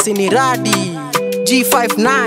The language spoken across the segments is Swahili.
si ni radi G59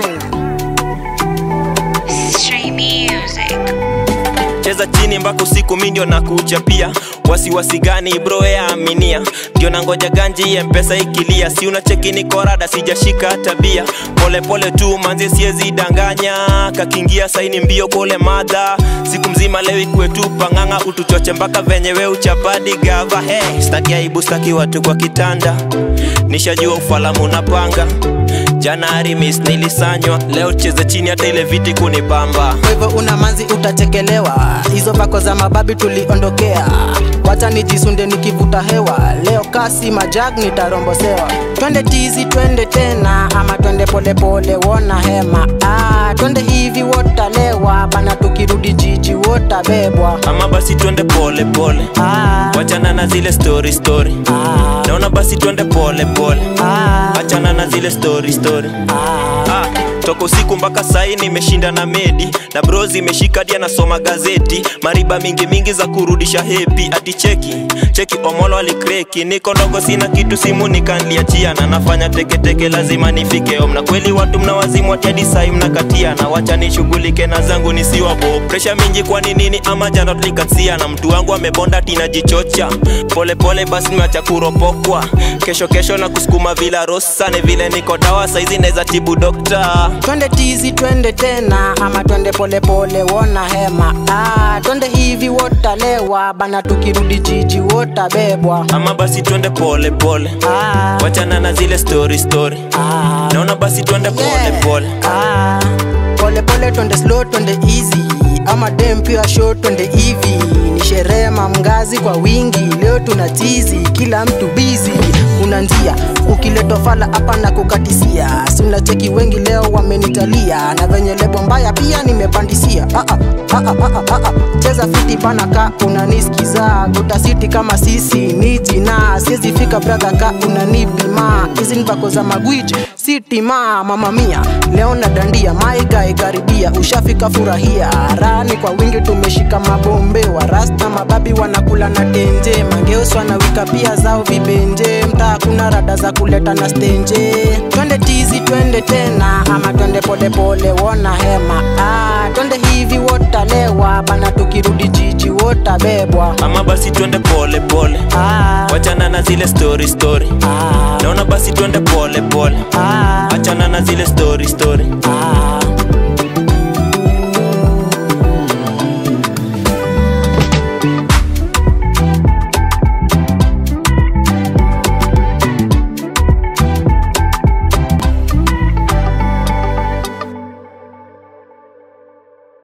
Stray music. cheza chini mpaka usiku mi ndio nakuchapia wasiwasi gani bro ya aminia ndio nangoja ganji ya mpesa ikilia si unacheki ni korada sijashika tabia polepole tu manzi siezi danganya kakingia saini mbio kole madha siku mzima leo ikue tu pang'ang'a utuchoche mpaka venye we uchapadi gava hey, staki aibu staki watu kwa kitanda nishajua ufalamu napanga jana arimis nilisanywa leo cheze chini hata ile viti kunibamba kwa hivyo una manzi utatekelewa hizo bako za mababi tuliondokea wacha nijisunde nikivuta hewa leo kasi majag nitarombosewa twende tizi twende tena ama twende polepole wona hema ah, twende hivi wotalewa bana tukirudi jiji wotabebwa ama basi twende pole pole ah, wachana na zile story story ah, naona basi twende pole pole ah, achana na zile story story ah. ah, toka usiku mpaka sai nimeshinda na medi na brozi imeshika dia nasoma gazeti mariba mingi mingi za kurudisha hepi ati cheki cheki omolo alikreki niko ndogo sina kitu simu nikanliachia na nafanya teketeke lazima nifike om na kweli watu mna wazimu atiadi sai mnakatia na wacha nishughulike na zangu nisiwabo presha mingi kwani nini ama jana tulikatia na mtu wangu amebonda tinajichocha polepole basi nimeacha kuropokwa kesho kesho na kusukuma vila rosane vile niko dawa saizi naweza tibu dokta twende tizi twende tena ama twende polepole wona hema ah, twende hivi wotalewa bana tukirudi jiji wotabebwa ama basi twende pole pole ah, wachana na zile story story ah, naona basi twende pole yeah. pole ah, pole pole twende slow twende easy ama dem pia show twende hivi ni sherehe mamgazi kwa wingi leo tuna tizi kila mtu bizi kuna njia ukiletwa fala hapa na kukatisia si unacheki wengi leo wamenitalia na venye lebo mbaya pia nimepandisia ah, ah, ah, ah, ah, ah, ah. cheza fiti bana ka unanisikiza gutasiti kama sisi ni jina siwezi fika brother ka unanipima hizi ni bako za magwiji sitima mama mia leo na dandia maiga ikaribia ushafika furahia rani kwa wingi tumeshika mabombe wa rasta mababi wanakula na tenje mangeos wanawika pia zao vibenje mtaa kuna rada za kuleta na stenje twende tizi twende tena ama twende polepole wona hema ah, twende hivi wotalewa bana tukirudi jiji wotabebwa ama basi twende pole pole ah, wachana na zile story story ah, naona basi twende pole pole ah, achana na zile story story ah.